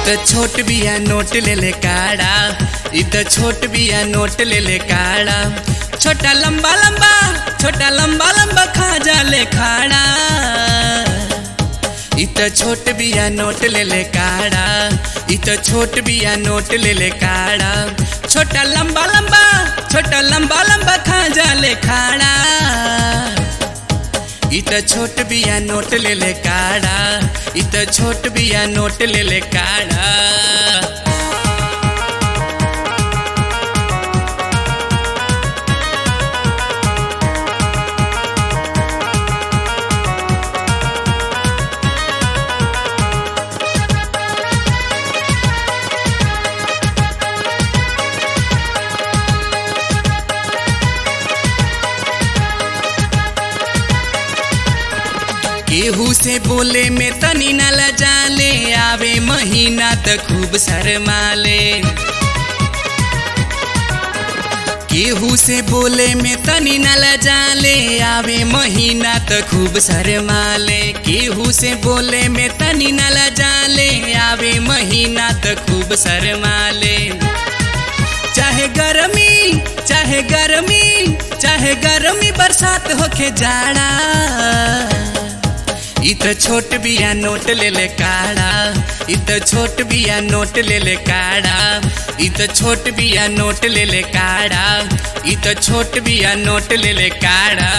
त छोट बिया नोट ले ले काड़ा इ त छोट बिया नोट ले ले काड़ा छोटा लंबा लंबा छोटा लंबा लंबा खा जा ले खाड़ा इ त छोट बिया नोट ले ले काड़ा इ त छोट बिया नोट ले ले काड़ा छोटा लंबा लंबा छोटा लंबा लंबा खा जा ले खाड़ा इ त छोट बिया नोट ले ले काड़ा इ त छोट बिया नोट ले ले काड़ा केहू से बोले में तनी न लजाले आवे महीना त खूब शरमाले केहू से बोले में तनी न लजाले आवे महीना त खूब शरमाले केहू से बोले में तनी न लजाले आवे महीना त खूब शरमाले चाहे गर्मी चाहे गर्मी चाहे गर्मी बरसात होके जाड़ा इ त छोट बिया नोट ले ले काड़ा इ त छोट बिया नोट ले ले काड़ा इ त छोट बिया नोट ले ले काड़ा इ त छोट बिया नोट ले ले काड़ा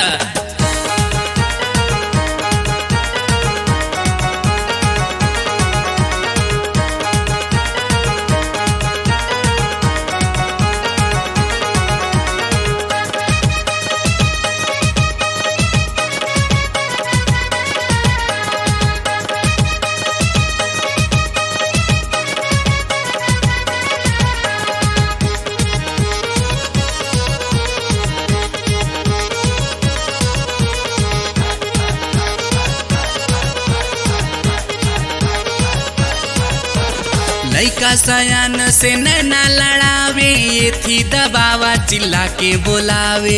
लैका सयान से नैना लड़ावे ये थी दबावा चिल्ला के बोलावे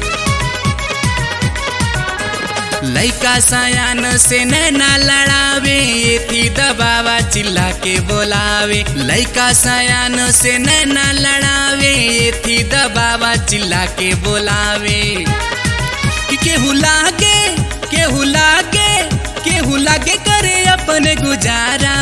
लैका सयान से नैना लड़ावे ये थी दबावा चिल्ला के बोलावे लैका सयान से नैना लड़ावे ये थी दबावा चिल्ला के बोलावे कि केहू लागे केहू लागे केहू लागे करे अपने गुजारा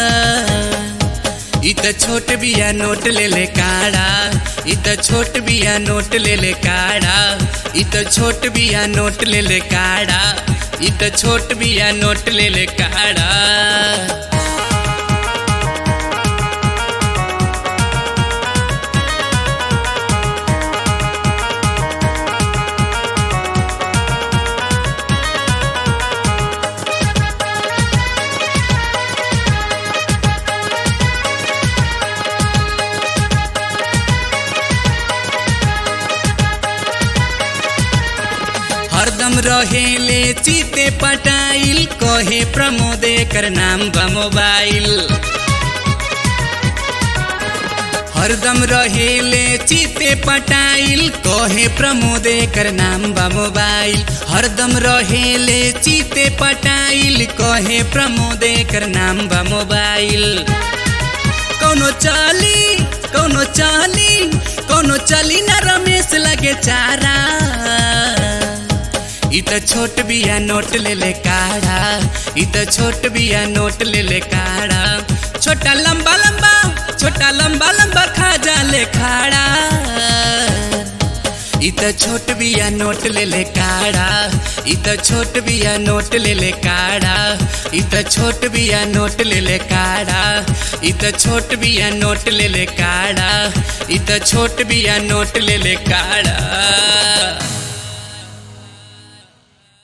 इ त छोट बिया नोट ले ले काड़ा इ त छोट बिया नोट ले ले काड़ा इ त छोट बिया नोट ले ले काड़ा इ त छोट बिया नोट ले ले काड़ा हरदम रहेले चिते पटाइल कहे प्रमोद कर नाम बा मोबाइल हरदम रहेले चिते पटाइल कहे प्रमोद कर नाम बा मोबाइल हरदम रहेले चिते पटाइल कहे प्रमोद कर नाम बा मोबाइल कौनो चाली कौनो चाली कौनो चली ना रमेश लगे चारा इ त छोट बिया नोट ले ले काड़ा इ त छोट बिया नोट ले ले काड़ा छोटा लंबा लंबा छोटा लंबा लंबा खा जा ले खाड़ा इ त छोट बिया नोट ले ले काड़ा इ त छोट बिया नोट ले ले काड़ा इ त छोट बिया नोट ले ले काड़ा इ त छोट बिया नोट ले ले काड़ा इ त छोट बिया नोट ले ले काड़ा